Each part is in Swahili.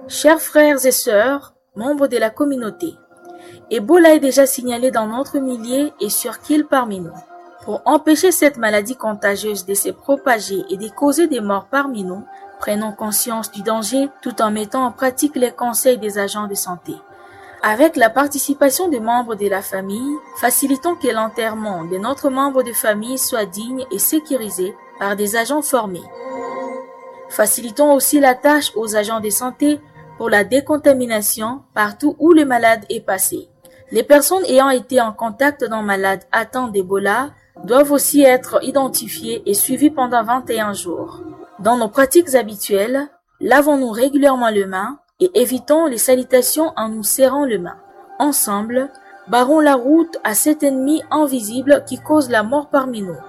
Chers frères et sœurs, membres de la communauté, Ebola est déjà signalé dans notre millier et sur qu'il parmi nous. Pour empêcher cette maladie contagieuse de se propager et de causer des morts parmi nous, prenons conscience du danger tout en mettant en pratique les conseils des agents de santé. Avec la participation des membres de la famille, facilitons que l'enterrement de notre membre de famille soit digne et sécurisé par des agents formés. Facilitons aussi la tâche aux agents de santé pour la décontamination partout où le malade est passé. Les personnes ayant été en contact d'un malade atteint d'Ebola doivent aussi être identifiées et suivies pendant 21 jours. Dans nos pratiques habituelles, lavons-nous régulièrement les mains et évitons les salutations en nous serrant les mains. Ensemble, barrons la route à cet ennemi invisible qui cause la mort parmi nous.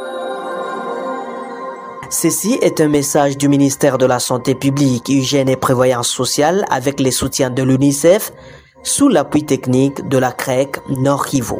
Ceci est un message du ministère de la Santé publique, Hygiène et Prévoyance sociale avec les soutiens de l'UNICEF sous l'appui technique de la CREC Nord Kivu.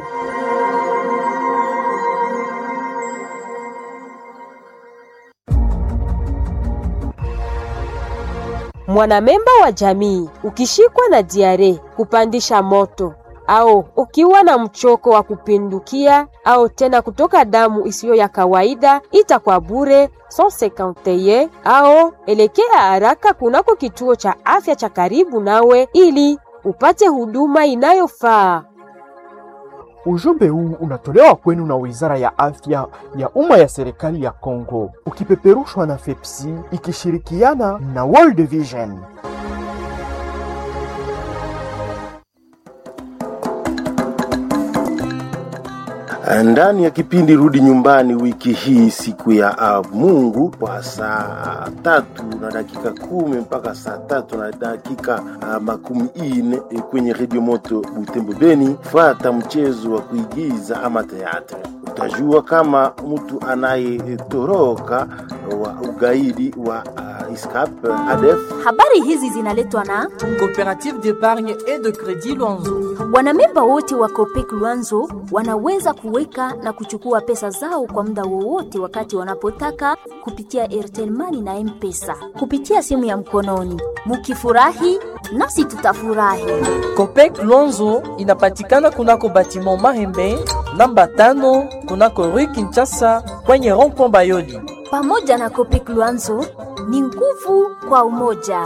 Mwanamemba wa jamii ukishikwa na diare, kupandisha moto au ukiwa na mchoko wa kupindukia au tena kutoka damu isiyo ya kawaida, ita kwa bure 151 au elekea haraka kunako kituo cha afya cha karibu nawe ili upate huduma inayofaa. Ujumbe huu unatolewa kwenu na Wizara ya Afya ya Umma ya Serikali ya Kongo, ukipeperushwa na FEPSI ikishirikiana na World Vision. ndani ya kipindi Rudi Nyumbani wiki hii, siku ya uh, Mungu kwa saa tatu na dakika kumi mpaka saa tatu na dakika uh, makumi ine e, kwenye redio moto Butembo Beni, fata mchezo wa kuigiza ama teatre. Utajua kama mtu anayetoroka wa ugaidi wa uh, ISCAP ADF. Habari hizi zinaletwa na Coopérative d'épargne et de crédit Luanzo. wanamemba wote wa Copec Luanzo wanaweza kuweka na kuchukua pesa zao kwa muda wowote wakati wanapotaka kupitia Airtel Money na M-Pesa kupitia simu ya mkononi. Mukifurahi nasi tutafurahi. Copec Luanzo inapatikana kunako batiment Mahembe namba tano kunako Rue Kinshasa kwenye rond-point Bayoli. Pamoja na Copec Luanzo ni nguvu kwa umoja.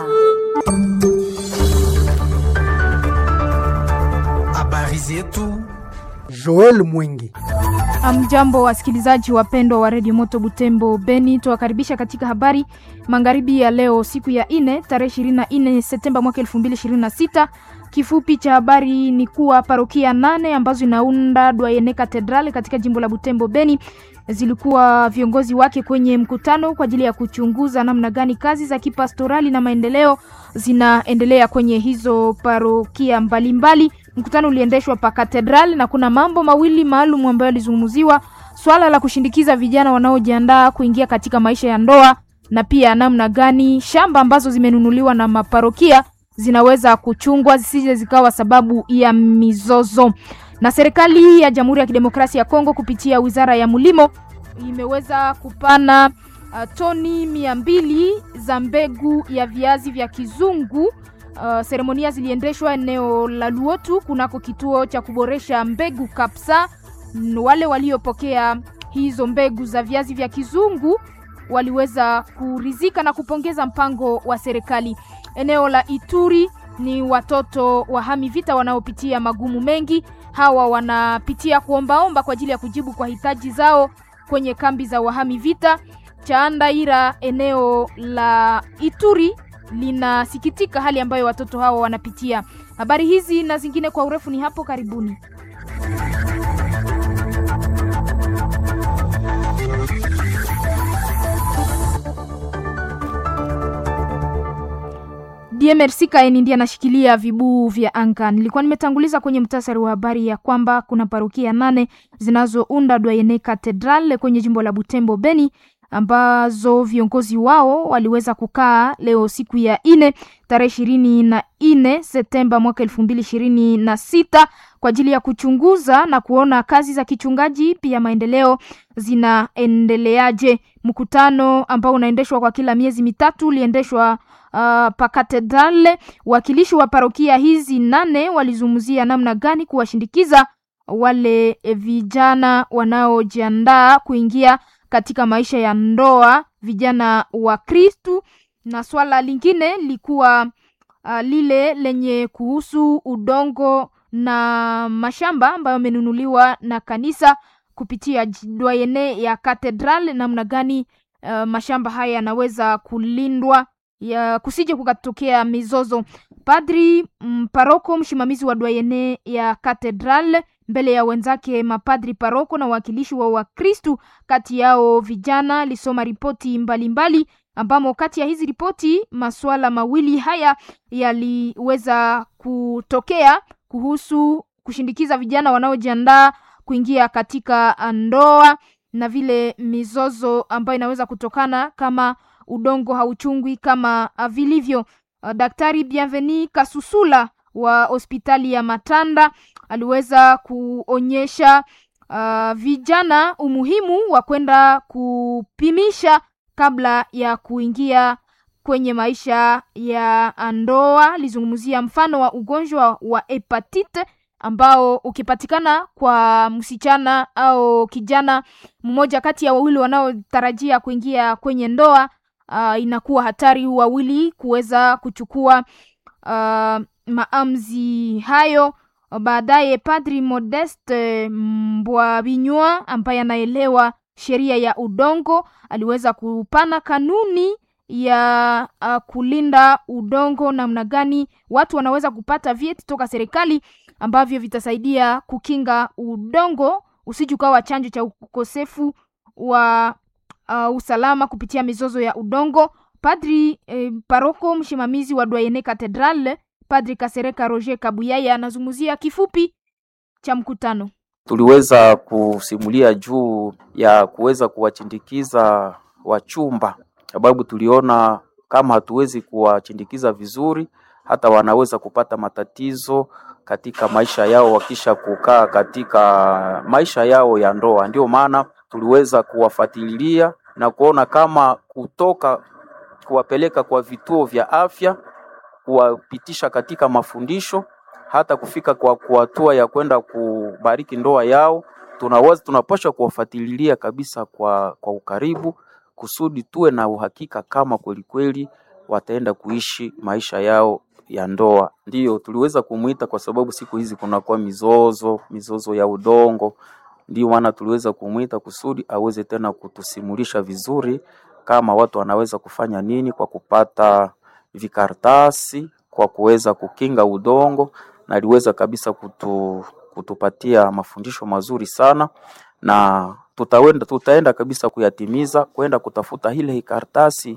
Habari zetu Joel Mwingi. Amjambo wasikilizaji wapendwa wa redio Moto Butembo Beni, tuwakaribisha katika habari magharibi ya leo, siku ya ine tarehe 24 Septemba mwaka 2026. Kifupi cha habari ni kuwa parokia nane ambazo inaunda Dwayene Katedrali katika jimbo la Butembo Beni zilikuwa viongozi wake kwenye mkutano kwa ajili ya kuchunguza namna gani kazi za kipastorali na maendeleo zinaendelea kwenye hizo parokia mbalimbali. Mkutano uliendeshwa pa katedral na kuna mambo mawili maalum ambayo yalizungumziwa: swala la kushindikiza vijana wanaojiandaa kuingia katika maisha ya ndoa na pia namna gani shamba ambazo zimenunuliwa na maparokia zinaweza kuchungwa zisije zikawa sababu ya mizozo. Na serikali ya Jamhuri ya Kidemokrasia ya Kongo kupitia Wizara ya Mulimo imeweza kupana uh, toni mia mbili za mbegu ya viazi vya kizungu. Uh, seremonia ziliendeshwa eneo la Luotu kunako kituo cha kuboresha mbegu Kapsa. Wale waliopokea hizo mbegu za viazi vya kizungu waliweza kurizika na kupongeza mpango wa serikali. Eneo la Ituri ni watoto wahami vita wanaopitia magumu mengi. Hawa wanapitia kuombaomba kwa ajili ya kujibu kwa hitaji zao kwenye kambi za wahami vita. Chaandaira, eneo la Ituri linasikitika hali ambayo watoto hawa wanapitia. Habari hizi na zingine kwa urefu ni hapo karibuni. DMRC Kaeni ndiye anashikilia vibuu vya anga. Nilikuwa nimetanguliza kwenye mtasari wa habari ya kwamba kuna parokia nane zinazounda Dwayene Cathedral kwenye jimbo la Butembo Beni ambazo viongozi wao waliweza kukaa leo siku ya nne tarehe ishirini na nne Septemba mwaka elfu mbili ishirini na sita kwa ajili ya kuchunguza na kuona kazi za kichungaji pia maendeleo zinaendeleaje. Mkutano ambao unaendeshwa kwa kila miezi mitatu uliendeshwa uh, pa katedrale. Wakilishi wa parokia hizi nane walizungumzia namna gani kuwashindikiza wale vijana wanaojiandaa kuingia katika maisha ya ndoa, vijana wa Kristu, na swala lingine likuwa uh, lile lenye kuhusu udongo na mashamba ambayo yamenunuliwa na kanisa kupitia dwayene ya katedral, namna gani uh, mashamba haya yanaweza kulindwa ya kusije kukatokea mizozo. Padri mparoko msimamizi wa dwayene ya katedral mbele ya wenzake mapadri paroko na wawakilishi wa Wakristu, kati yao vijana, alisoma ripoti mbalimbali ambamo kati ya hizi ripoti masuala mawili haya yaliweza kutokea kuhusu kushindikiza vijana wanaojiandaa kuingia katika ndoa na vile mizozo ambayo inaweza kutokana kama udongo hauchungwi kama vilivyo. Daktari Bienveni Kasusula wa hospitali ya Matanda aliweza kuonyesha uh, vijana umuhimu wa kwenda kupimisha kabla ya kuingia kwenye maisha ya ndoa. Alizungumzia mfano wa ugonjwa wa hepatite ambao ukipatikana kwa msichana au kijana mmoja kati ya wawili wanaotarajia kuingia kwenye ndoa, uh, inakuwa hatari wawili kuweza kuchukua uh, maamuzi hayo. Baadaye Padri Modeste Mbwabinywa ambaye anaelewa sheria ya udongo aliweza kupana kanuni ya uh, kulinda udongo, namna gani watu wanaweza kupata vyeti toka serikali ambavyo vitasaidia kukinga udongo usije ukawa chanjo cha ukosefu wa uh, usalama kupitia mizozo ya udongo. Padri eh, paroko msimamizi wa Dwayene Cathedral Padri Kasereka Roger Kabuyaya anazungumzia kifupi cha mkutano. Tuliweza kusimulia juu ya kuweza kuwachindikiza wachumba, sababu tuliona kama hatuwezi kuwachindikiza vizuri, hata wanaweza kupata matatizo katika maisha yao wakisha kukaa katika maisha yao ya ndoa. Ndio maana tuliweza kuwafuatilia na kuona kama kutoka kuwapeleka kwa vituo vya afya kuwapitisha katika mafundisho hata kufika kwa hatua ya kwenda kubariki ndoa yao, tunaweza tunapaswa kuwafuatilia kabisa kwa, kwa ukaribu kusudi tuwe na uhakika kama kweli kweli wataenda kuishi maisha yao ya ndoa. Ndiyo tuliweza kumwita kwa sababu siku hizi kunakuwa mizozo mizozo ya udongo, ndio maana tuliweza kumwita kusudi aweze tena kutusimulisha vizuri kama watu wanaweza kufanya nini kwa kupata vikartasi kwa kuweza kukinga udongo, na aliweza kabisa kutu, kutupatia mafundisho mazuri sana, na tutawenda, tutaenda kabisa kuyatimiza kwenda kutafuta ile kartasi.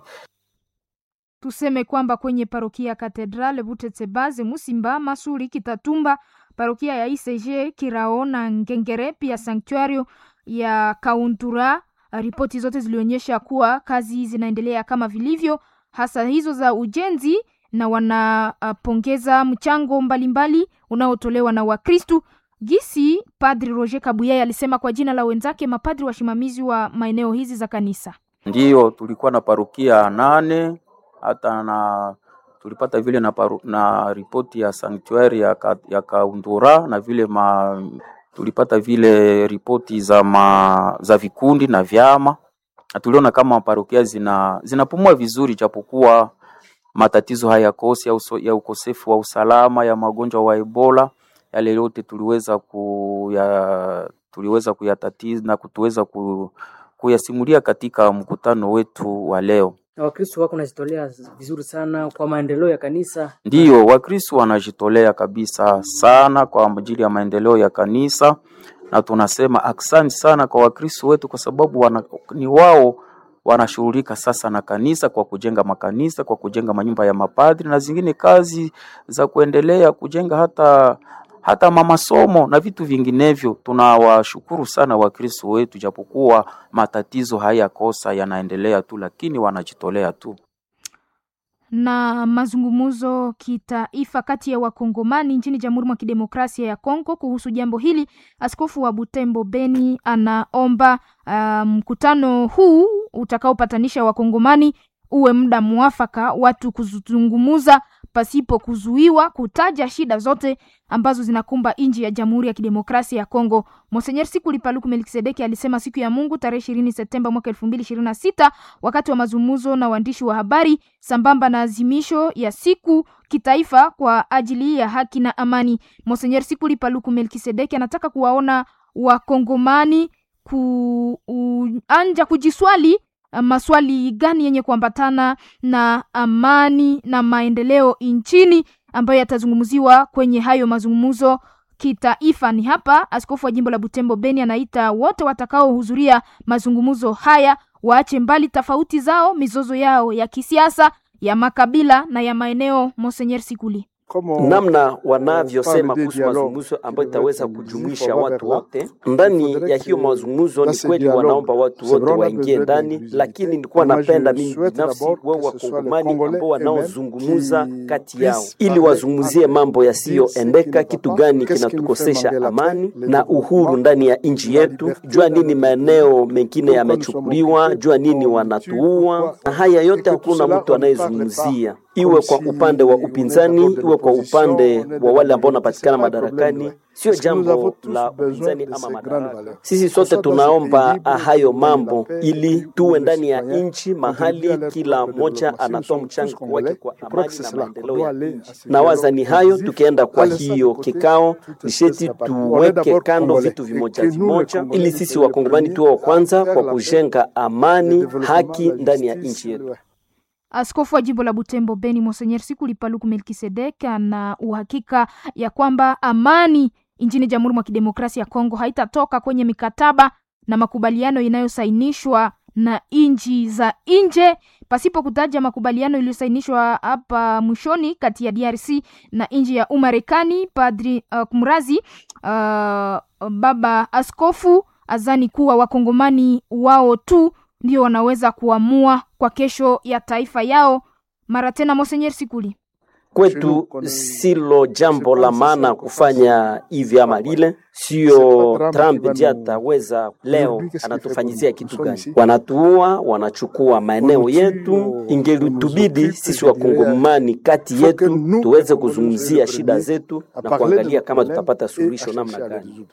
Tuseme kwamba kwenye parokia Katedrale Butetsebaze, Musimba, Masuri, Kitatumba, parokia ya ICG Kirao na Ngengere, pia sanktuario ya Kauntura, ripoti zote zilionyesha kuwa kazi zinaendelea kama vilivyo hasa hizo za ujenzi na wanapongeza uh, mchango mbalimbali unaotolewa na Wakristu. Gisi Padri Roger Kabuyaya alisema kwa jina la wenzake mapadri wasimamizi wa maeneo hizi za kanisa. Ndiyo, tulikuwa na parokia nane hata na tulipata vile na, paru, na ripoti ya sanctuary ya, ka, ya Kaundura na vile ma, tulipata vile ripoti za, ma, za vikundi na vyama tuliona kama parokia zina zinapumua vizuri, japokuwa matatizo hayakosi ya, ya ukosefu wa usalama ya magonjwa wa Ebola, yale yote tuliweza kuya tuliweza kuyatatiza na kutuweza ku, kuyasimulia katika mkutano wetu wa leo. Na Wakristo wako wanajitolea vizuri sana kwa maendeleo ya kanisa. Ndiyo, Wakristo wanajitolea kabisa sana kwa ajili ya maendeleo ya kanisa na tunasema aksanti sana kwa Wakristo wetu kwa sababu wana, ni wao wanashughulika sasa na kanisa kwa kujenga makanisa, kwa kujenga manyumba ya mapadri na zingine kazi za kuendelea kujenga hata hata mamasomo na vitu vinginevyo. Tunawashukuru sana Wakristo wetu, japokuwa matatizo hayakosa yanaendelea tu, lakini wanajitolea tu na mazungumzo kitaifa kati ya wakongomani nchini Jamhuri mwa Kidemokrasia ya Kongo kuhusu jambo hili. Askofu wa Butembo Beni anaomba mkutano um, huu utakaopatanisha wakongomani uwe muda mwafaka watu kuzungumuza pasipo kuzuiwa kutaja shida zote ambazo zinakumba nchi ya Jamhuri ya Kidemokrasia ya Kongo. Monsenyer Sikuli Paluku Melkisedeki alisema siku ya Mungu tarehe ishirini Septemba mwaka elfu mbili ishirini na sita wakati wa mazungumzo na waandishi wa habari sambamba na azimisho ya siku kitaifa kwa ajili ya haki na amani. Monsenyer Sikuli Paluku Melkisedeki anataka kuwaona wakongomani kuanja kujiswali maswali gani yenye kuambatana na amani na maendeleo nchini ambayo yatazungumziwa kwenye hayo mazungumzo kitaifa. Ni hapa askofu wa jimbo la Butembo Beni anaita wote watakaohudhuria mazungumzo haya waache mbali tofauti zao, mizozo yao ya kisiasa, ya makabila na ya maeneo. Monsenyer Sikuli namna wanavyosema kuhusu mazungumzo ambayo itaweza kujumuisha watu wote ndani ya hiyo mazungumzo. Ni kweli wanaomba watu wote waingie ndani, lakini nilikuwa napenda mimi binafsi wao wakongomani ambao wanaozungumuza kati yao, ili wazungumzie mambo yasiyoendeka, kitu gani kinatukosesha amani na uhuru ndani ya nchi yetu, jua nini maeneo mengine yamechukuliwa, jua nini wanatuua, na haya yote hakuna mtu anayezungumzia iwe kwa upande wa upinzani, iwe kwa upande wa wale ambao wanapatikana madarakani. Sio jambo la upinzani ama madaraka. Sisi sote tunaomba hayo mambo ili tuwe ndani ya nchi mahali kila mmoja anatoa mchango wake kwa amani na maendeleo ya nchi. Na waza ni hayo, tukienda kwa hiyo kikao, nisheti tuweke kando vitu vimoja vimoja, ili sisi wakongomani tuwe wa kwanza kwa kujenga amani, haki ndani ya nchi yetu. Askofu wa jimbo la Butembo Beni Monsenyer Sikuli Paluku Melkisedek ana uhakika ya kwamba amani nchini Jamhuri mwa Kidemokrasia ya Kongo haitatoka kwenye mikataba na makubaliano inayosainishwa na nchi za nje pasipo kutaja makubaliano iliyosainishwa hapa mwishoni kati ya DRC na nchi ya Umarekani. Padri uh, kumrazi uh, baba askofu azani kuwa wakongomani wao tu ndio wanaweza kuamua kwa kesho ya taifa yao. Mara tena, Monsenyer Sikuli: kwetu silo jambo la maana kufanya hivi ama lile. Sio Trump ndiye ataweza leo anatufanyizia kitu gani? Wanatuua, wanachukua maeneo yetu. Ingelitubidi sisi wakongomani kati yetu tuweze kuzungumzia shida zetu na kuangalia kama tutapata suluhisho namna gani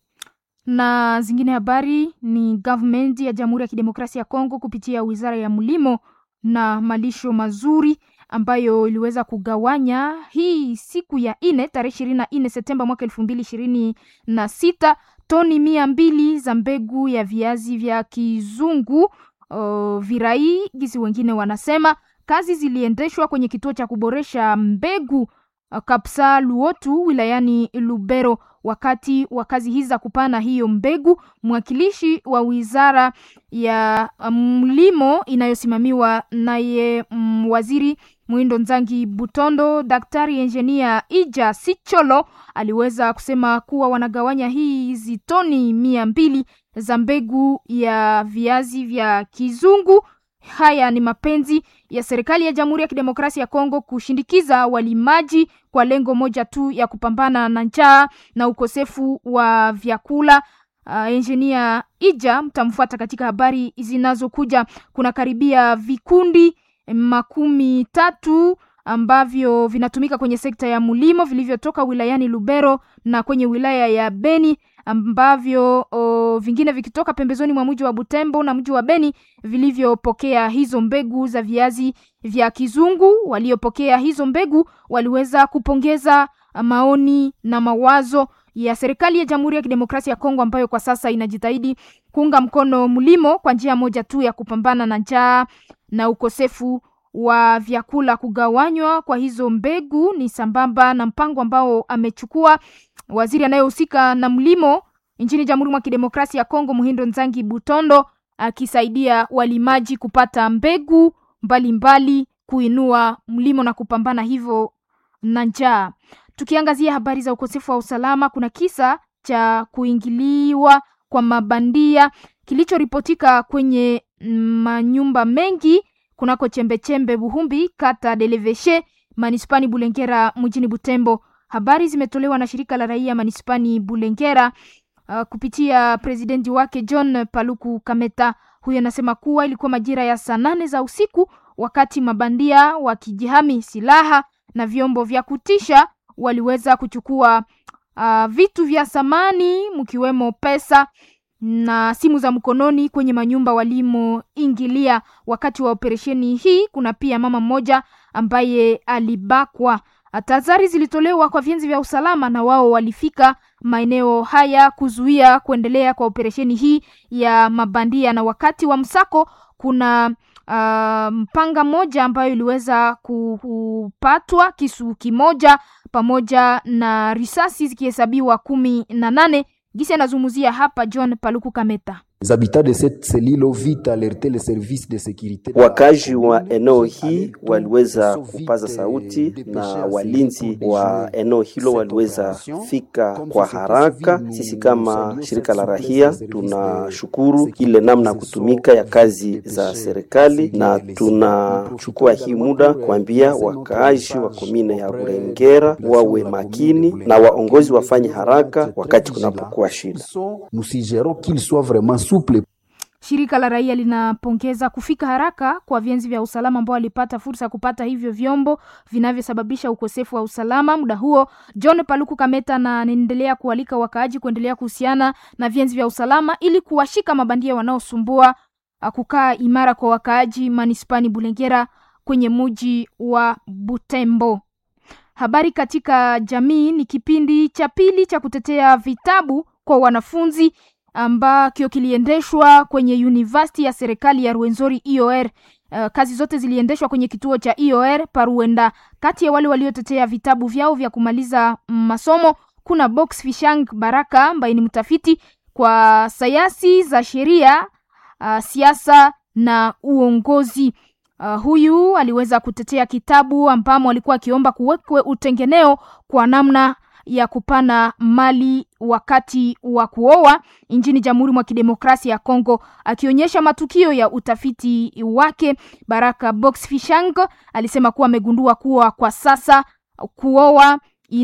na zingine habari ni government ya Jamhuri ya Kidemokrasia ya Kongo kupitia Wizara ya Mlimo na Malisho Mazuri ambayo iliweza kugawanya hii siku ya ine tarehe ishirini na nne Septemba mwaka elfu mbili ishirini na sita toni mia mbili za mbegu ya viazi vya kizungu uh, virai gisi wengine wanasema. Kazi ziliendeshwa kwenye kituo cha kuboresha mbegu uh, Kapsa Luotu wilayani Lubero. Wakati wa kazi hizi za kupana hiyo mbegu, mwakilishi wa wizara ya mlimo inayosimamiwa naye mm, waziri Mwindo Nzangi Butondo, daktari enjinia Ija Sicholo aliweza kusema kuwa wanagawanya hizi toni mia mbili za mbegu ya viazi vya kizungu. Haya ni mapenzi ya serikali ya Jamhuri ya Kidemokrasia ya Kongo kushindikiza walimaji kwa lengo moja tu ya kupambana na njaa na ukosefu wa vyakula. Uh, engineer Ija mtamfuata katika habari zinazokuja. Kuna karibia vikundi makumi tatu ambavyo vinatumika kwenye sekta ya mlimo vilivyotoka wilayani Lubero na kwenye wilaya ya Beni ambavyo o, vingine vikitoka pembezoni mwa mji wa Butembo na mji wa Beni vilivyopokea hizo mbegu za viazi vya kizungu. Waliopokea hizo mbegu waliweza kupongeza maoni na mawazo ya serikali ya Jamhuri ya Kidemokrasia ya Kongo ambayo kwa sasa inajitahidi kuunga mkono mlimo kwa njia moja tu ya kupambana na njaa na ukosefu wa vyakula. Kugawanywa kwa hizo mbegu ni sambamba na mpango ambao amechukua waziri anayehusika na mlimo nchini Jamhuri mwa Kidemokrasia ya Kongo, Muhindo Nzangi Butondo, akisaidia walimaji kupata mbegu mbalimbali, kuinua mlimo na kupambana hivyo na njaa. Tukiangazia habari za ukosefu wa usalama, kuna kisa cha kuingiliwa kwa mabandia kilichoripotika kwenye manyumba mengi kunako chembechembe Buhumbi, kata Deleveshe, manispani Bulengera, mjini Butembo. Habari zimetolewa na shirika la raia manispani Bulengera uh, kupitia presidenti wake John Paluku Kameta. Huyo anasema kuwa ilikuwa majira ya saa nane za usiku wakati mabandia wakijihami silaha na vyombo vya kutisha waliweza kuchukua uh, vitu vya samani mkiwemo pesa na simu za mkononi kwenye manyumba walimoingilia wakati wa operesheni hii. Kuna pia mama mmoja ambaye alibakwa. Tahadhari zilitolewa kwa vyenzi vya usalama na wao walifika maeneo haya kuzuia kuendelea kwa operesheni hii ya mabandia. Na wakati wa msako kuna uh, mpanga moja ambayo iliweza kupatwa, kisu kimoja pamoja na risasi zikihesabiwa kumi na nane. Gisi anazungumzia hapa John Paluku Kameta. Wakazi wa eneo hii waliweza kupaza sauti na walinzi wa eneo hilo waliweza fika kwa haraka. Sisi kama shirika la rahia tunashukuru ile namna ya kutumika ya kazi za serikali, na tunachukua hii muda kuambia wakaaji wa komine ya Burengera wawe makini na waongozi wafanye haraka wakati kunapokuwa shida. Shirika la raia linapongeza kufika haraka kwa vyenzi vya usalama ambao walipata fursa ya kupata hivyo vyombo vinavyosababisha ukosefu wa usalama. Muda huo, John Paluku Kameta na anaendelea kualika wakaaji kuendelea kuhusiana na vyenzi vya usalama ili kuwashika mabandia wanaosumbua kukaa imara kwa wakaaji manispani Bulengera kwenye muji wa Butembo. Habari katika jamii ni kipindi cha pili cha kutetea vitabu kwa wanafunzi ambacho kiliendeshwa kwenye university ya serikali ya Ruenzori IOR. Uh, kazi zote ziliendeshwa kwenye kituo cha IOR Paruenda. Kati ya wale waliotetea vitabu vyao vya kumaliza masomo kuna Box Fishang Baraka ambaye ni mtafiti kwa sayansi za sheria, uh, siasa na uongozi. Uh, huyu aliweza kutetea kitabu ambamo alikuwa akiomba kuwekwe utengeneo kwa namna ya kupana mali wakati wa kuoa nchini Jamhuri mwa Kidemokrasia ya Kongo, akionyesha matukio ya utafiti wake. Baraka Box Fishang alisema kuwa amegundua kuwa kwa sasa kuoa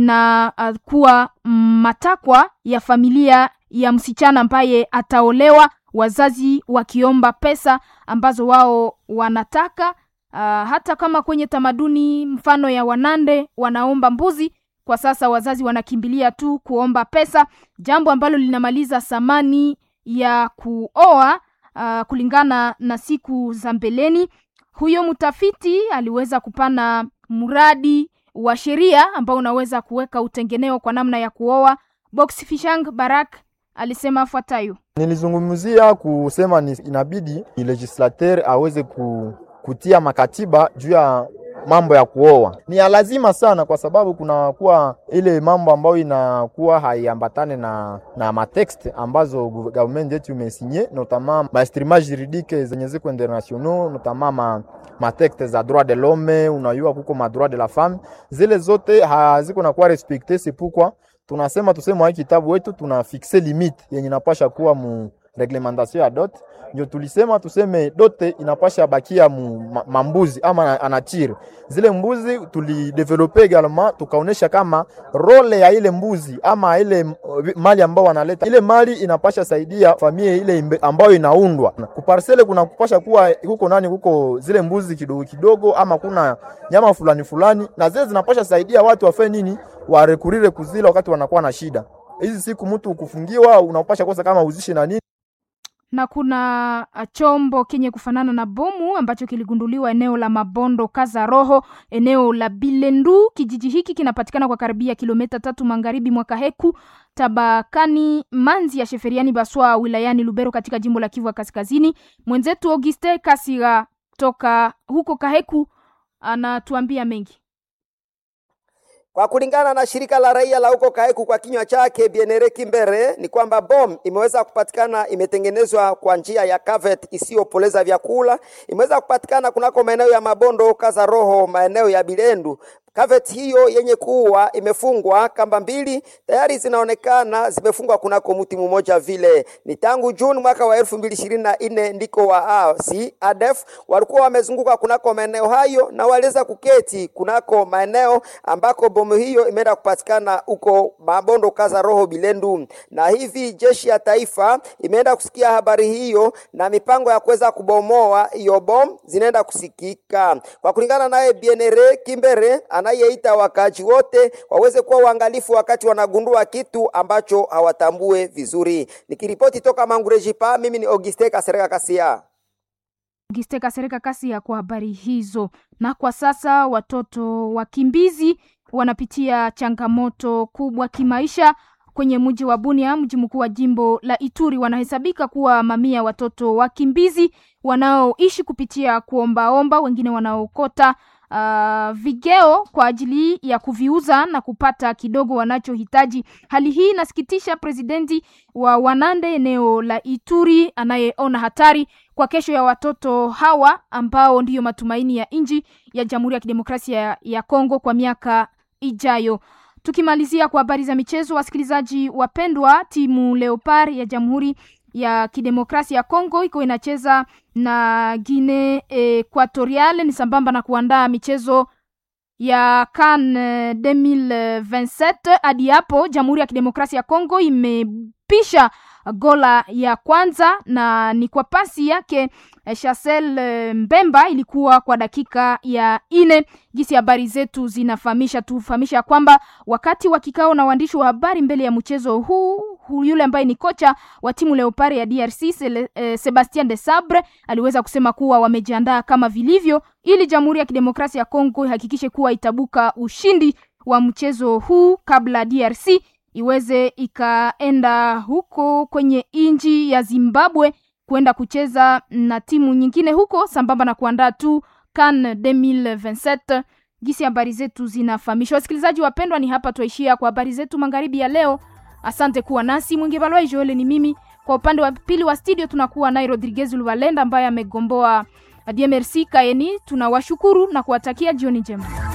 inakuwa uh, matakwa ya familia ya msichana ambaye ataolewa, wazazi wakiomba pesa ambazo wao wanataka. Uh, hata kama kwenye tamaduni mfano ya Wanande wanaomba mbuzi kwa sasa wazazi wanakimbilia tu kuomba pesa, jambo ambalo linamaliza thamani ya kuoa uh, kulingana na siku za mbeleni. Huyo mtafiti aliweza kupana mradi wa sheria ambao unaweza kuweka utengeneo kwa namna ya kuoa. Box Fishang Barak alisema afuatayo: nilizungumzia kusema ni inabidi ni legislateur aweze ku, kutia makatiba juu ya mambo ya kuoa ni ya lazima sana, kwa sababu kunakuwa ile mambo ambayo inakuwa haiambatane na na matext ambazo government yetu imesinye, notamment ma instruments juridique zenye ziko internationaux, notamment ma matext za droit de l'homme, unayua kuko ma droit de la femme, zile zote haziko nakuwa respecte. C'est pourquoi tunasema tuseme wa kitabu wetu tuna fixe limite yenye napasha kuwa mu reglementation ya dot ndio tulisema tuseme dote inapasha bakia mu mambuzi ama anatire zile mbuzi. Tulidevelope egalement tukaonesha kama role ya ile mbuzi ama ile mali ambao wanaleta ile mali inapasha saidia familia ile ambayo inaundwa kuparsele. Kuna kupasha kuwa huko nani huko zile mbuzi kidogo kidogo, ama kuna nyama fulani fulani, na zile zinapasha saidia watu wafe nini, warekurire kuzila wakati wanakuwa na shida. Hizi siku mtu kufungiwa unapasha kosa kama uzishi na nini na kuna chombo kenye kufanana na bomu ambacho kiligunduliwa eneo la Mabondo Kaza Roho, eneo la Bilendu. Kijiji hiki kinapatikana kwa karibia kilomita tatu magharibi mwa Kaheku, tabakani Manzi ya Sheferiani Baswa, wilayani Lubero, katika jimbo la Kivu ya Kaskazini. Mwenzetu Auguste Kasira toka huko Kaheku anatuambia mengi. Kwa kulingana na shirika la raia la huko Kaheku kwa kinywa chake Bienere Kimbere ni kwamba bom imeweza kupatikana, imetengenezwa kwa njia ya kavet isiyopoleza vyakula, imeweza kupatikana kunako maeneo ya Mabondo Kaza Roho, maeneo ya Bilendu Kavet hiyo yenye kuwa imefungwa kamba mbili tayari zinaonekana zimefungwa kunako mti mmoja vile. Ni tangu Juni mwaka wa elfu mbili ishirini na nne ndiko waasi ADF walikuwa wamezunguka kunako maeneo hayo na waliweza kuketi kunako maeneo ambako bomu hiyo imeenda kupatikana huko Mabondo Kaza Roho Bilendu, na hivi jeshi ya taifa imeenda kusikia habari hiyo na mipango ya kuweza kubomoa hiyo bomu zinaenda kusikika. Kwa kulingana naye Bienere Kimbere anayeita wakaaji wote waweze kuwa uangalifu wakati wanagundua kitu ambacho hawatambue vizuri. Nikiripoti toka Mangurejipa, mimi ni Auguste Kasereka Kasia. Auguste Kasereka Kasia kwa habari hizo. Na kwa sasa watoto wakimbizi wanapitia changamoto kubwa kimaisha kwenye mji wa Bunia, mji mkuu wa jimbo la Ituri. Wanahesabika kuwa mamia watoto wakimbizi wanaoishi kupitia kuombaomba, wengine wanaokota uh, vigeo kwa ajili ya kuviuza na kupata kidogo wanachohitaji. Hali hii inasikitisha presidenti wa Wanande eneo la Ituri anayeona hatari kwa kesho ya watoto hawa ambao ndiyo matumaini ya nchi ya Jamhuri ya Kidemokrasia ya Kongo kwa miaka ijayo. Tukimalizia kwa habari za michezo, wasikilizaji wapendwa, timu Leopard ya Jamhuri ya Kidemokrasia ya Kongo iko inacheza na Guinea Equatorial ni sambamba na kuandaa michezo ya CAN 2027. Hadi hapo Jamhuri ya Kidemokrasia ya Kongo imepisha gola ya kwanza na ni kwa pasi yake Chasel Mbemba, ilikuwa kwa dakika ya ine. Gisi habari zetu zinafahamisha, tufahamisha kwamba wakati wa kikao na waandishi wa habari mbele ya mchezo huu yule ambaye ni kocha wa timu Leopard ya DRC Sebastien de Sabre aliweza kusema kuwa wamejiandaa kama vilivyo ili Jamhuri ya Kidemokrasia ya Kongo ihakikishe kuwa itabuka ushindi wa mchezo huu kabla DRC iweze ikaenda huko kwenye nchi ya Zimbabwe kwenda kucheza na timu nyingine huko sambamba na kuandaa tu CAN 2027. Gisi habari zetu zinafahamishwa. Wasikilizaji wapendwa, ni hapa tuishia kwa habari zetu magharibi ya leo. Asante kuwa nasi. Mwingi Balwai Joel ni mimi. Kwa upande wa pili wa studio tunakuwa naye Rodriguez Luvalenda ambaye amegomboa DMRC Kaeni. Tunawashukuru na kuwatakia jioni njema.